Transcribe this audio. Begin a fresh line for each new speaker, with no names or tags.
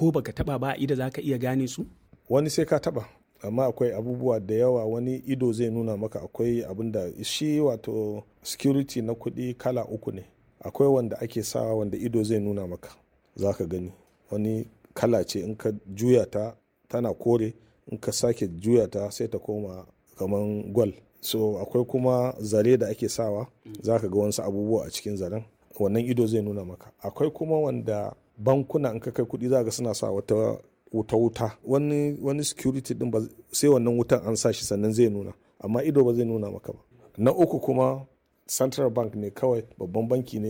ko baka taba ba ida za ka iya gane su
wani sai ka taba amma akwai abubuwa da yawa wani ido zai nuna maka akwai abin da shi wato security na kuɗi kala uku ne akwai wanda ake sawa wanda ido zai nuna maka za ka gani wani kala ce in ka juya ta tana kore in ka sake juya ta sai ta koma kaman gwal so akwai kuma zare da ake sawa za ka ga wasu abubuwa a cikin zaren wannan ido zai nuna maka akwai kuma wanda bankuna in ka kai kuɗi za ga suna sa wata wuta wuta wani wani security din ba sai wannan wutan an sa shi sannan zai nuna amma ido ba zai nuna maka ba na uku kuma central bank ne kawai babban banki ne